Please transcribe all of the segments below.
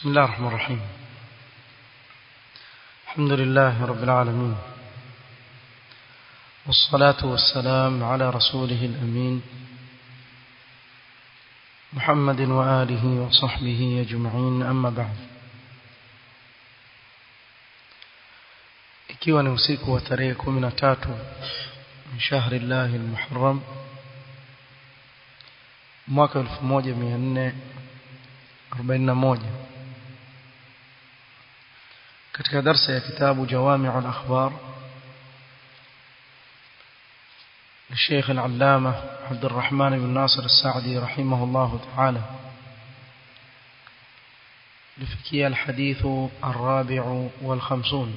بسم الله الرحمن الرحيم الحمد لله رب العالمين والصلاة والسلام على رسوله الأمين محمد وآله وصحبه أجمعين أما بعد ikiwa ni usiku wa tarehe 13 min shahri llahi almuharram mwaka 1441 katika darsa ya kitabu jawami'u al-akhbar للشيخ العلامة عبد الرحمن بن ناصر السعدي رحمه الله تعالى لفكي الحديث الرابع والخمسون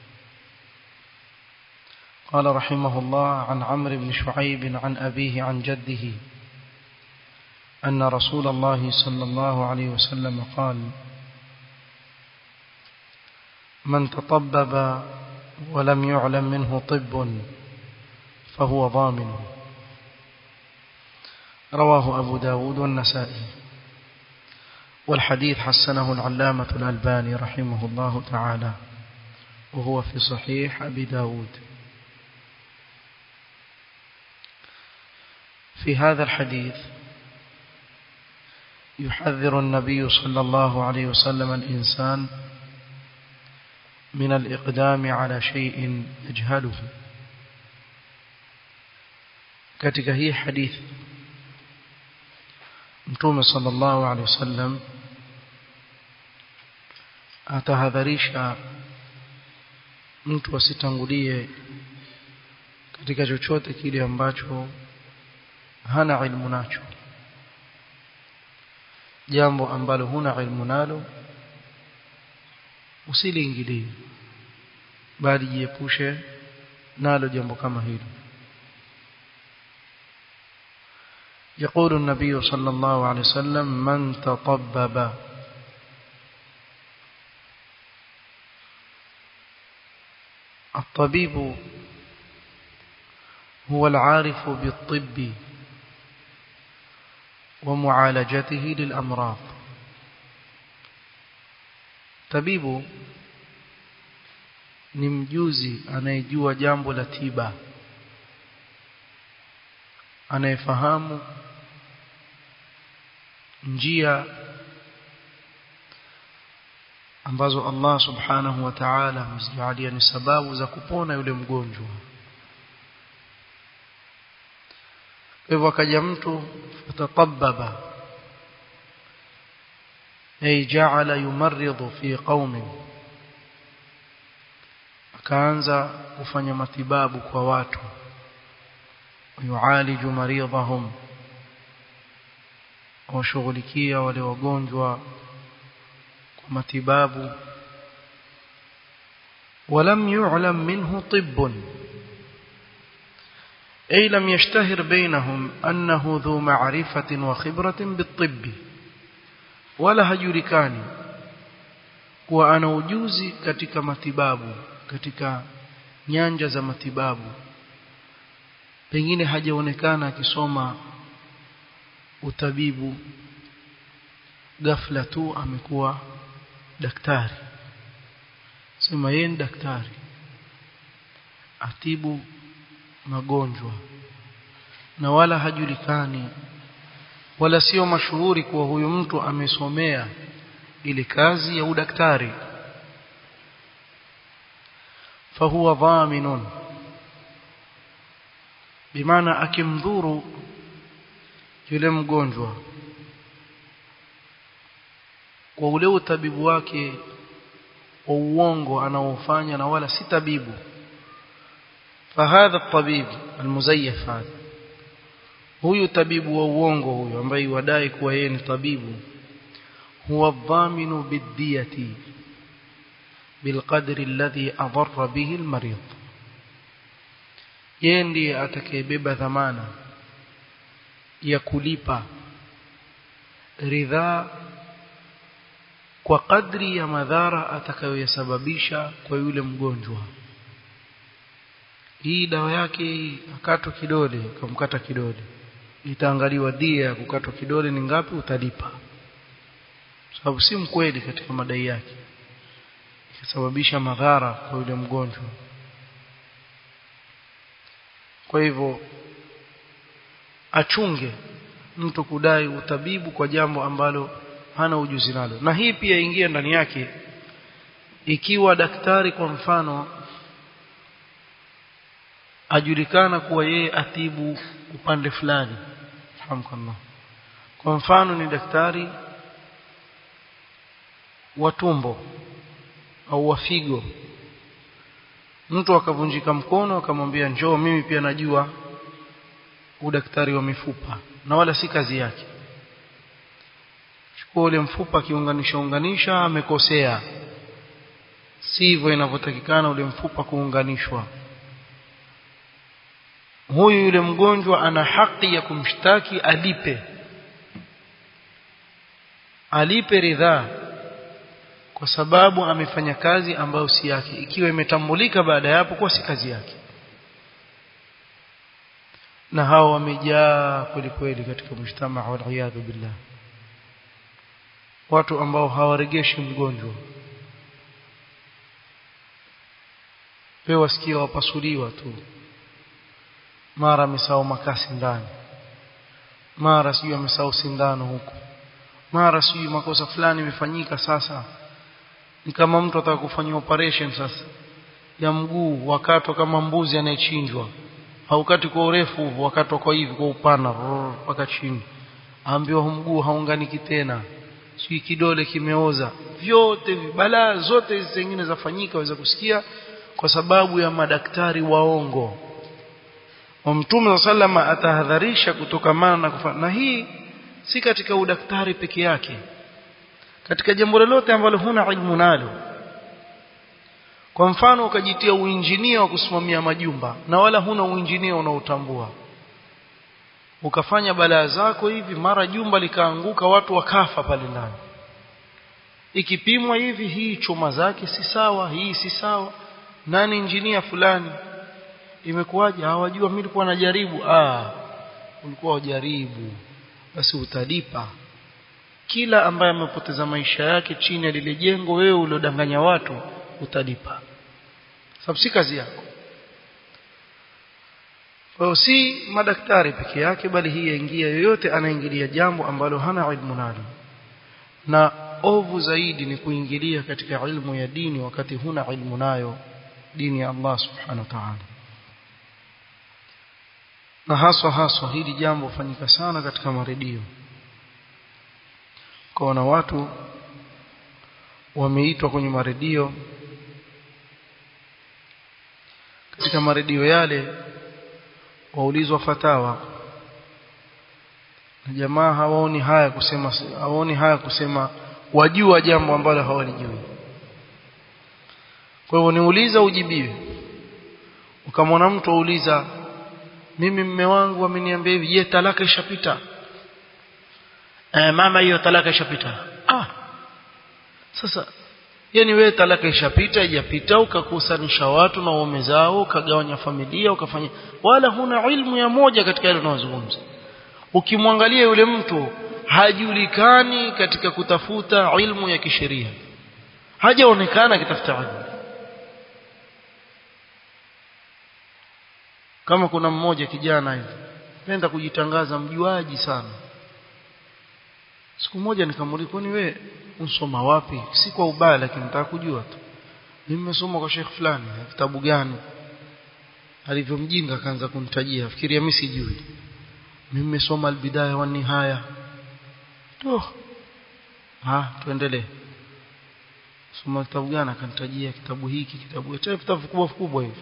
قال رحمه الله عن عمرو بن شعيب عن أبيه عن جده أن رسول الله صلى الله عليه وسلم قال من تطبب ولم يعلم منه طب فهو ضامن رواه أبو داود والنسائي والحديث حسنه العلامة الألباني رحمه الله تعالى وهو في صحيح أبي داود في هذا الحديث يحذر النبي صلى الله عليه وسلم الإنسان من الإقدام على شيء يجهله katika hii hadithi mtume sallallahu alaihi wasallam atahadharisha mtu asitangulie katika chochote kile ambacho hana ilmu nacho jambo ambalo huna ilmu nalo usiliingilie bali jiepushe nalo jambo kama hilo يقول النبي صلى الله عليه وسلم من تطبب الطبيب هو العارف بالطب ومعالجته للأمراض tabibu ni mjuzi anayejua jambo la tiba anayefahamu njia ambazo Allah subhanahu wa ta'ala amezijalia ni sababu za kupona yule mgonjwa hivyo akaja mtu fatatababa ay ja'ala yumarridu fi qaumin akaanza kufanya matibabu kwa watu yualiju maridhahum washughulikia wale wagonjwa kwa matibabu ولم يعلم منه طب أي لم يشتهر بينهم أنه ذو معرفة وخبرة بالطب ولا hajulikani kuwa ana ujuzi katika matibabu katika nyanja za matibabu pengine hajaonekana akisoma utabibu ghafla tu amekuwa daktari sema yeye ni daktari atibu magonjwa na wala hajulikani wala sio mashuhuri kuwa huyu mtu amesomea ile kazi ya udaktari fahuwa dhaminun bimaana akimdhuru yule mgonjwa kwa ule utabibu wake wa uongo anaofanya na wala si tabibu فهذا الطبيب المزيف هذا huyu tabibu wa uongo huyu ambaye wadai kuwa yeye ni tabibu huwa dhaminu bidiyati bilqadri alladhi adarra bihi almarid yeye ndiye atakayebeba dhamana ya kulipa ridhaa kwa kadri ya madhara atakayoyasababisha kwa yule mgonjwa hii dawa yake akatwa kidole kamkata kidole itaangaliwa dia ya kukatwa kidole ni ngapi utalipa sababu si mkweli katika madai yake ikasababisha madhara kwa yule mgonjwa kwa hivyo achunge mtu kudai utabibu kwa jambo ambalo hana ujuzi nalo na hii pia ingia ndani yake ikiwa daktari kwa mfano ajulikana kuwa yeye atibu upande fulani fahamu kwa mfano ni daktari wa tumbo au wa figo mtu akavunjika mkono akamwambia njoo mimi pia najua udaktari wa mifupa na wala si kazi yake chukua ule mfupa akiunganisha unganisha amekosea si hivyo inavyotakikana ule mfupa kuunganishwa huyu yule mgonjwa ana haki ya kumshtaki alipe alipe ridhaa kwa sababu amefanya kazi ambayo si yake ikiwa imetambulika baada ya hapo kuwa si kazi yake na hao wamejaa kweli kweli katika mshtama waliyadhu billah watu ambao hawaregeshi mgonjwa wewe wasikia wapasuliwa tu mara amesahau makasi ndani mara sijui amesahau sindano huku mara sijui makosa fulani imefanyika sasa ni kama mtu ataka kufanya operation sasa ya mguu wakatwa kama mbuzi anayechinjwa haukati kwa urefu hivyo wakatwa kwa hivi kwa upana mpaka chini aambiwa mguu haunganiki tena sijui kidole kimeoza vyote balaa zote hizi zingine zafanyika waweza kusikia kwa sababu ya madaktari waongo wa mtume sallama atahadharisha kutokamana na kufanya na hii si katika udaktari peke yake katika jambo lolote ambalo huna ilmu nalo kwa mfano ukajitia uinjinia wa kusimamia majumba na wala huna uinjinia unaotambua ukafanya balaa zako hivi mara jumba likaanguka watu wakafa pale ndani ikipimwa hivi hii chuma zake si sawa hii si sawa nani injinia fulani imekuwaje hawajua mimi nilikuwa najaribu ah ulikuwa ujaribu basi utalipa kila ambaye amepoteza maisha yake chini ya lile jengo wewe uliodanganya watu utalipa sababu si kazi yako kwa si madaktari peke yake bali hii yaingia yoyote anaingilia jambo ambalo hana ilmu nalo na ovu zaidi ni kuingilia katika ilmu ya dini wakati huna ilmu nayo dini ya Allah subhanahu wa ta'ala na haswa haswa hili jambo hufanyika sana katika maredio kwa watu wameitwa kwenye maredio katika maredio yale waulizwa fatawa na jamaa hawaoni haya kusema hawaoni haya kusema wajua jambo ambalo hawalijui kwa hivyo niuliza ujibiwe ukamwona mtu auliza mimi mme wangu ameniambia hivi je talaka ishapita eh mama hiyo talaka ishapita ah sasa yani wewe talaka ishapita ijapita ukakusanisha watu na waume zao ukagawanya familia ukafanya wala huna ilmu ya moja katika ile unazungumza ukimwangalia yule mtu hajulikani katika kutafuta ilmu ya kisheria hajaonekana akitafuta ilmu kama kuna mmoja kijana hivi penda kujitangaza mjuaji sana siku moja nikamuuliza kwani wewe unsoma wapi si kwa ubaya lakini nataka kujua tu mimi nimesoma kwa Sheikh fulani kitabu gani alivyomjinga akaanza kunitajia fikiria mimi sijui mimi nimesoma albidaya wa nihaya to ha tuendelee soma kitabu gani akanitajia kitabu hiki kitabu hicho vitabu vikubwa vikubwa hivi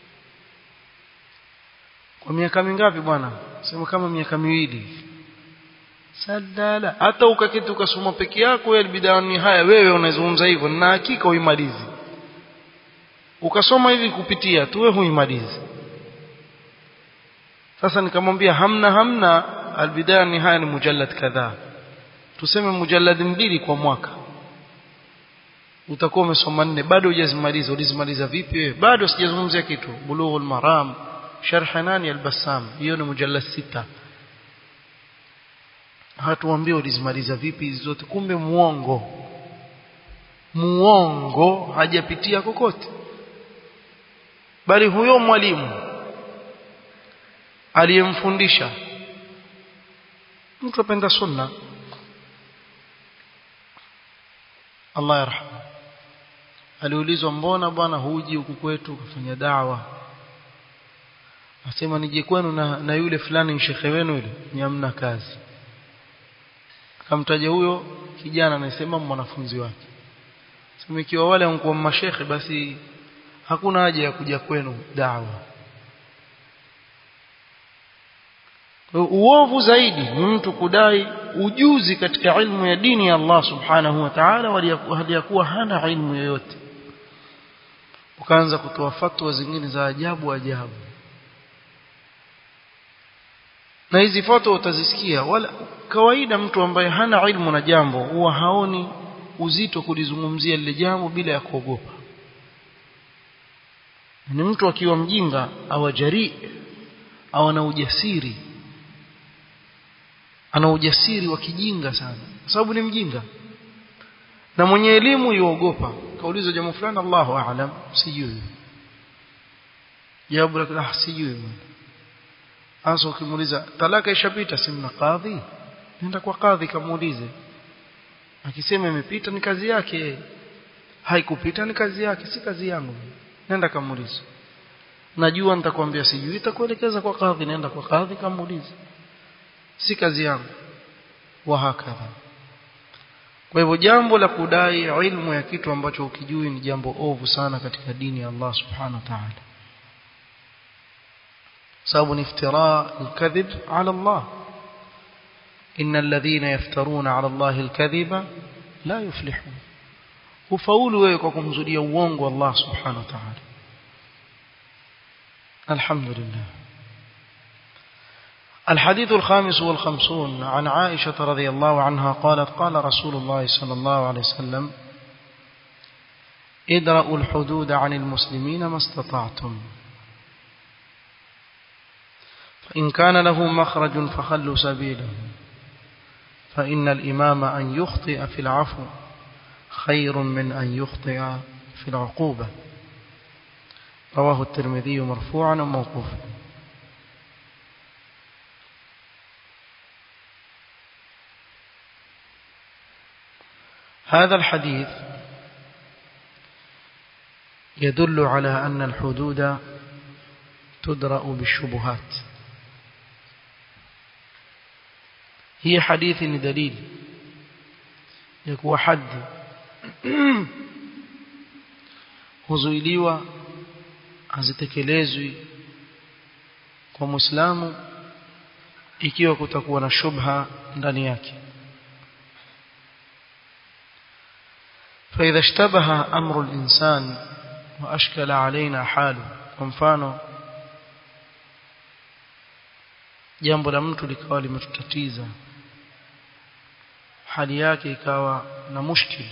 kwa miaka mingapi bwana sema kama miaka miwili sadala hata ukaketi ukasoma peke yako ya bidani haya wewe unazungumza hivyo na hakika uimalizi ukasoma hivi kupitia tu wewe huimalizi sasa nikamwambia hamna hamna albidaya ni haya ni mujallad kadhaa tuseme mujallad mbili kwa mwaka utakuwa umesoma nne bado hujazimaliza ulizimaliza vipi wewe bado sijazungumzia kitu bulughul maram sharh nani al-bassam hiyo ni mujallad sita hatuambie ulizimaliza vipi hizi zote kumbe muongo muongo hajapitia kokote bali huyo mwalimu aliyemfundisha mtu apenda sunna Allah yarhamu aliulizwa mbona bwana huji huku kwetu kufanya dawa asema nije kwenu na, na yule fulani shekhe wenu yule ni hamna kazi akamtaja huyo kijana anasema mwanafunzi wake sema ikiwa wale wanakuwa mashekhe basi hakuna haja ya kuja kwenu dawa uovu zaidi ni mtu kudai ujuzi katika ilmu ya dini ya Allah subhanahu wa ta'ala hali ya kuwa hana ilmu yoyote ukaanza kutoa fatwa zingine za ajabu ajabu na hizi fatwa utazisikia wala kawaida mtu ambaye hana ilmu na jambo huwa haoni uzito kulizungumzia lile jambo bila ya kuogopa ni mtu akiwa mjinga au jari au ana ujasiri ana ujasiri wa kijinga sana kwa sababu ni mjinga na mwenye elimu yuogopa kaulizwa jambo fulani Allahu aalam sijui jawabu lake ah sijui hasa ukimuuliza talaka ishapita simna kadhi nenda kwa kadhi kamuulize akisema imepita ni kazi yake haikupita ni kazi yake si kazi yangu nenda kamuulize najua nitakwambia sijui itakuelekeza kwa kadhi nenda kwa kadhi kamuulize si kazi yangu wa hakadha kwa hivyo jambo la kudai ilmu ya kitu ambacho ukijui ni jambo ovu sana katika dini ya Allah subhanahu wa ta'ala sababu ni iftira alkadhib ala Allah إن الذين يفترون على الله الكذب لا يفلحون وفاولوا ويكم زوديا uongo الله سبحانه وتعالى الحمد لله الحديث الخامس والخمسون عن عائشة رضي الله عنها قالت قال رسول الله صلى الله عليه وسلم ادرأوا الحدود عن المسلمين ما استطعتم فإن كان له مخرج فخلوا سبيله فإن الإمام أن يخطئ في العفو خير من أن يخطئ في العقوبة رواه الترمذي مرفوعا وموقوفا هذا الحديث يدل على أن الحدود تدرأ بالشبهات هي حديث دليل يكون حد huzuiliwa hazitekelezwi kwa muislamu ikiwa kutakuwa na shubha ndani yake فإذا اشتبه أمر الإنسان وأشكل علينا حاله kwa mfano jambo la mtu likawa limetutatiza hali yake ikawa na mushkil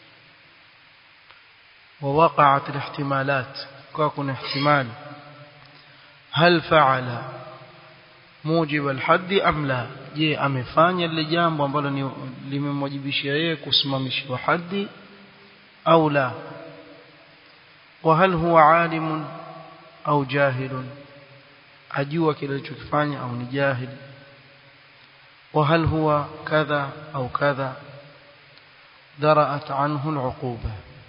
ووقعت الاحتمالات كون احتمال هل فعل موجب الحد ام لا je amefanya lile jambo ambalo limemwajibishia yeye kusimamishwa haddi au la وهل هو عالم au jahil ajua kile alichokifanya au ni jahil وهل هو كذا أو كذا درأت عنه العقوبة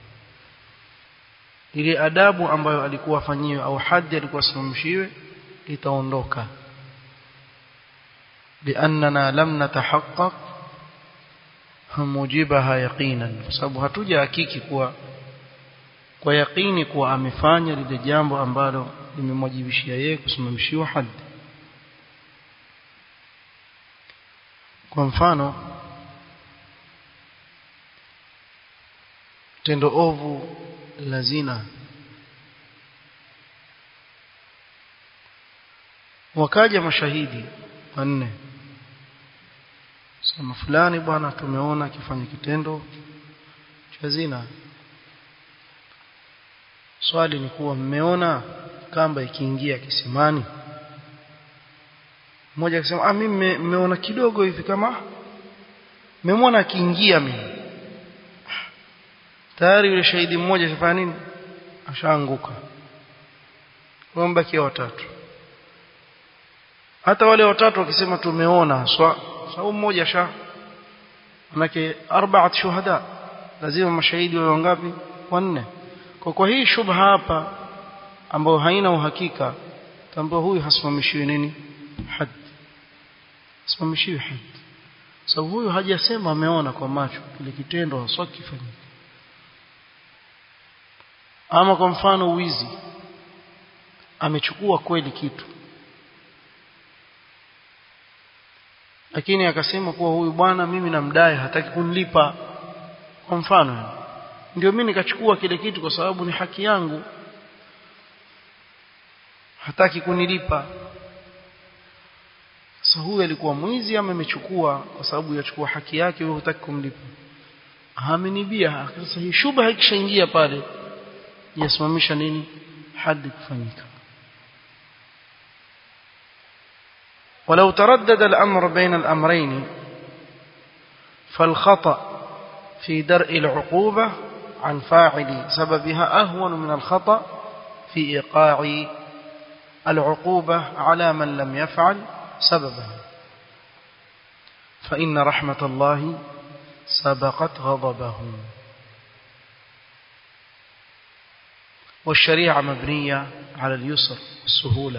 ile adabu ambayo alikuwa afanyiwe au hadhi alikuwa asimamishiwe itaondoka liannana lam natahaqqaq mujibaha yaqinan kwa sababu hatuja hakiki kuwa kwa yaqini kuwa amefanya lile jambo ambalo limemwajibishia yeye kusimamishiwa hadhi kwa mfano tendo ovu la zina wakaja mashahidi wanne sema fulani bwana tumeona akifanya kitendo cha zina swali ni kuwa mmeona kamba ikiingia kisimani mmoja akisema ah mimi mmeona kidogo hivi kama memwona akiingia mimi tayari yule shahidi mmoja ashafanya nini ashaanguka wamebakia watatu hata wale watatu wakisema tumeona haswa sababu mmoja sha manake arbaat shuhada lazima mashahidi wawe wangapi wanne kwa kwa hii shubha hapa ambayo haina uhakika tambua huyu hasimamishiwi nini had hasimamishiwi had sababu huyu hajasema ameona kwa macho kile kitendo haswa kifanyika ama kwa mfano wizi amechukua kweli kitu lakini akasema kuwa huyu bwana mimi namdai hataki kunilipa kwa mfano ndio mimi nikachukua kile kitu kwa sababu ni haki yangu hataki kunilipa sasa huyu alikuwa mwizi ama amechukua kwa sababu yachukua haki yake wewe hutaki kumlipa amenibia sasa hii shubha ikishaingia pale yasimamisha nini hadi kufanyika ولو تردد الأمر بين الأمرين فالخطأ في درء العقوبة عن فاعل سببها أهون من الخطأ في إيقاع العقوبة على من لم يفعل سببها فإن رحمة الله سبقت غضبه والشريعة مبنية على اليسر والسهولة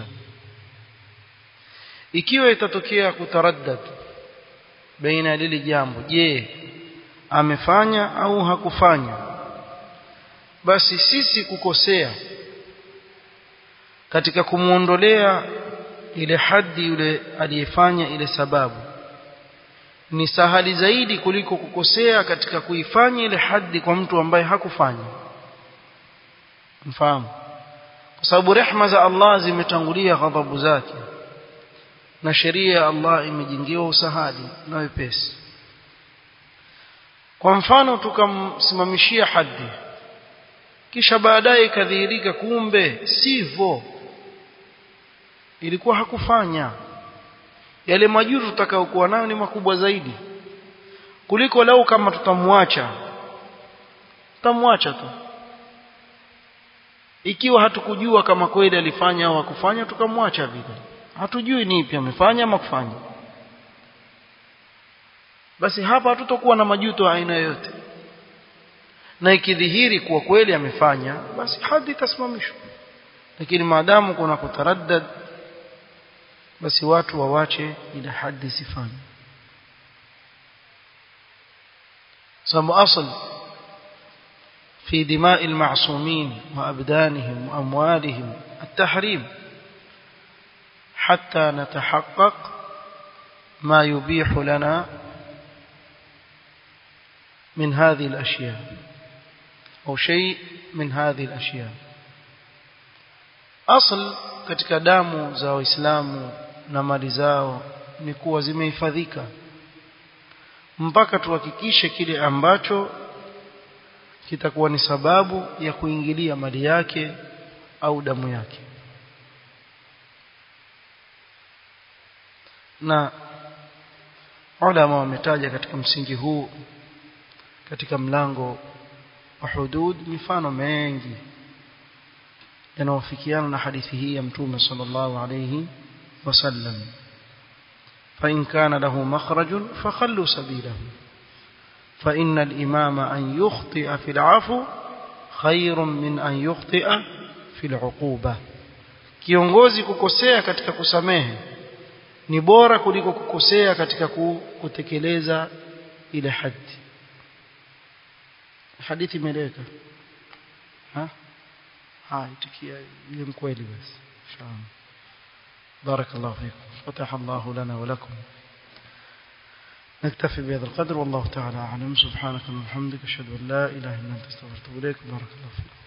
ikiwa itatokea kutaraddad baina lile jambo je amefanya au hakufanya basi sisi kukosea katika kumuondolea ile hadi yule aliyefanya ile sababu ni sahali zaidi kuliko kukosea katika kuifanya ile hadi kwa mtu ambaye hakufanya mfahamu kwa sababu rehma za Allah zimetangulia ghadhabu zake na sheria ya Allah imejengewa usahali na wepesi kwa mfano tukamsimamishia hadi kisha baadaye ikadhihirika kumbe sivyo ilikuwa hakufanya yale majuru tutakayokuwa nayo ni makubwa zaidi kuliko lau kama tutamwacha tutamwacha tu ikiwa hatukujua kama kweli alifanya au hakufanya tukamwacha vile hatujui ni ipi amefanya ama kufanya basi hapa hatutokuwa na majuto aina yoyote na ikidhihiri kuwa kweli amefanya basi hadi itasimamishwa lakini maadamu kuna kutaraddad basi watu wawache ile hadi sifanye sababu asl في دماء المعصومين وأبدانهم وأموالهم التحريم حتى نتحقق ما يبيح لنا من هذه الأشياء أو شيء من هذه الأشياء أصل katika damu za waislamu na mali zao ni kuwa zimehifadhika mpaka tuhakikishe kile ambacho kitakuwa ni sababu ya kuingilia mali yake au damu yake na ulama wametaja katika msingi huu katika mlango wa hudud mifano mengi yanayofikiana na hadithi hii ya mtume sallallahu alayhi wasallam فإن كان له مخرج فخلوا سبيله فإن الإمام أن يخطئ في العفو خير من أن يخطئ في العقوبة kiongozi kukosea katika kusamehe ni bora kuliko kukosea katika kutekeleza ile hadi hadithi imeleka ha hai tikia ile mkweli basi inshallah بارك الله فيكم فتح الله لنا ولكم نكتفي بهذا القدر والله تعالى أعلم سبحانك اللهم وبحمدك أشهد أن لا إله إلا أنت استغفرك وأتوب إليك بارك الله فيكم